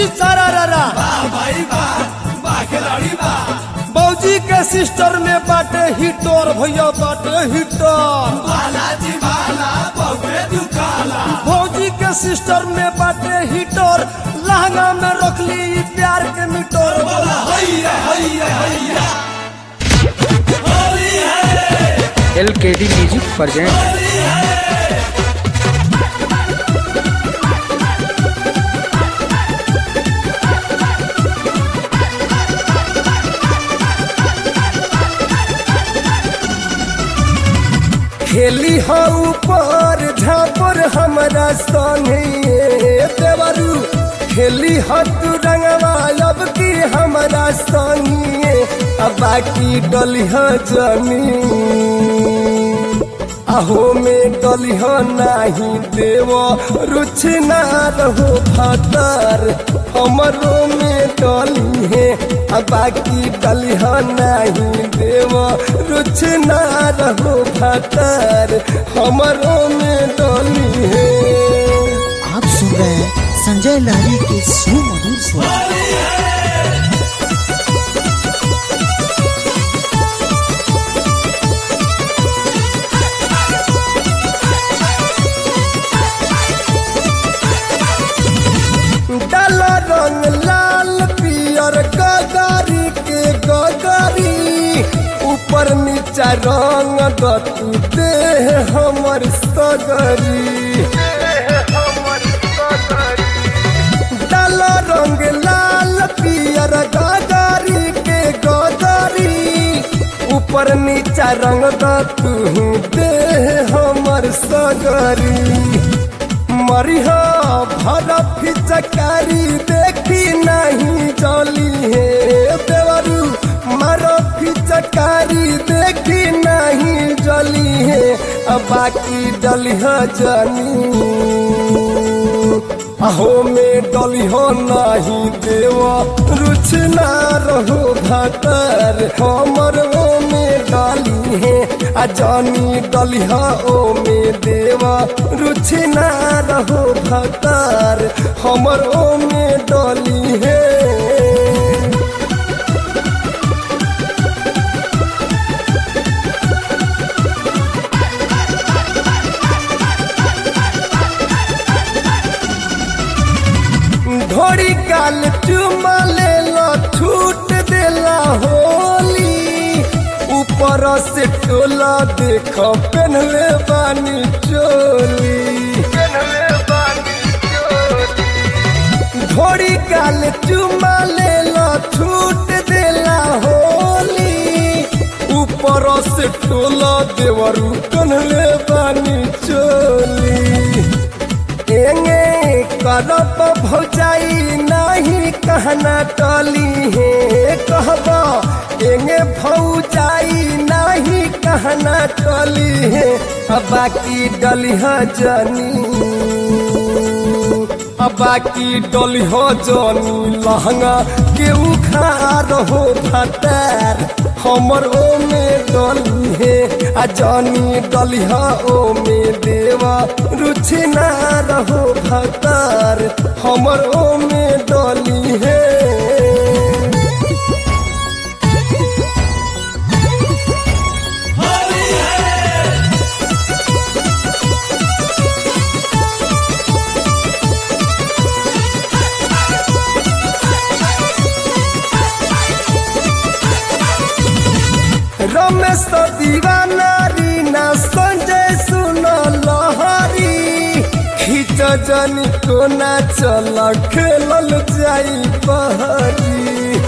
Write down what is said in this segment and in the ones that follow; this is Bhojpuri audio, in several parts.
सारा रारा बौजी के सिस्टर में बाटे हिटर भैया बाटे हिटर भौजी के सिस्टर में बाटे हिटर लहंगा में रखली ई प्यार के मीटर बोला एल के डी म्यूजिक प्रेजेंट खेली हो ऊपर झापर हमारा संगे देवरू खेली हो तू रंगवा अब की हमारा संगे अब बाकी डली हो जमी अहो में डली हो नाही देव रुच ना रहो भतर हमरो में डली है अब बाकी डली हो नहीं देव रुच ना रहो भतर हमरो में डली है आप सुन रहे हैं संजय लहरी के सुमधुर स्वर डाल रंग लाल पियर गगारी के गगारी ऊपर नीचा रंग दतू देह हमर सगरी डाल रंग लाल पियर गगारी के गगारी ऊपर नीचा रंग दतू देह हमर सगरी मरिह भर फिचकारी देखी नहीं जली है देवरू मर फिचकारी देखी नहीं जली है अब बाकी डली है जनी अहो में डली हो नहीं देव रुच ना रहो भतर हमर ओ में डाली है आ जानी डली हो ओ में देव रुच ना रहो भतर हमर ओ में डली है घोड़ी गाल चुमा ले लो छूट देला होली ऊपर से टोला देख पहनले बानी चोली घोड़ी गाल चुमा ले लो छूट देला होली ऊपर से टोला देवरू पहनले बानी चोली एंगे करब भौजाई नहीं कहना टली है कहबा एंगे भौजाई नहीं कहना टली है अब बाकी डली है जनी अब बाकी डली हो जनी लहंगा के उखार हो भतर हमर ओ में डली है आ जनी डली हो ओ में देवा रुचि ना रहो भतर हमर ओ में डली है रमेश तो दीवाना रीना संजय सुन लहरी खींच जनी कोना चल खेलल जाई बहरी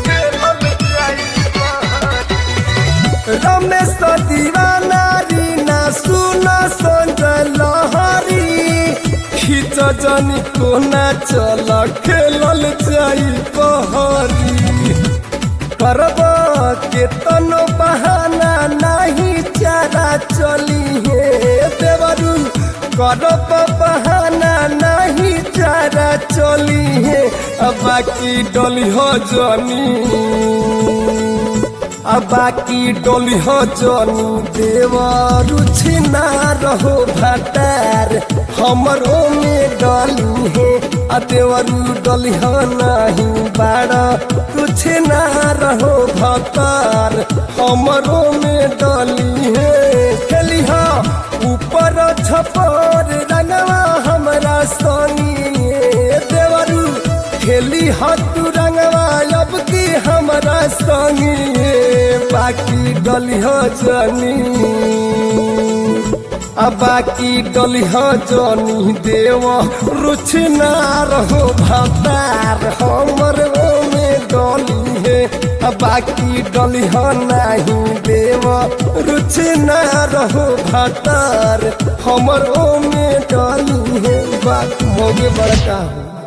रमेश तो दीवाना रीना सुन संजय लहरी खींच जनी कोना चल खेलल जाई बहरी करब के तनो बहाना नहीं चारा चली है देवरू करब बहाना नहीं चारा चली है अब बाकी डली हो जनी आ बाकी डोली हो जनी देवर छिना रहो भटार हमरो में डली है आ देवर डली हो नहीं बाड़ा कुछ ना रहो भतार हमरो में डली है खेली हो ऊपर छपर रंगवा हमरा सनी देवरू खेली हतु रंगवा अब की हमरा संगी बाकी डली हो जनी आ बाकी डली हो जनी देव रुच ना रहो भतार हमर में डली है आ बाकी डली हो नहीं देव रुच ना रहो भतार हमर में डली है बात मोगे बड़का हो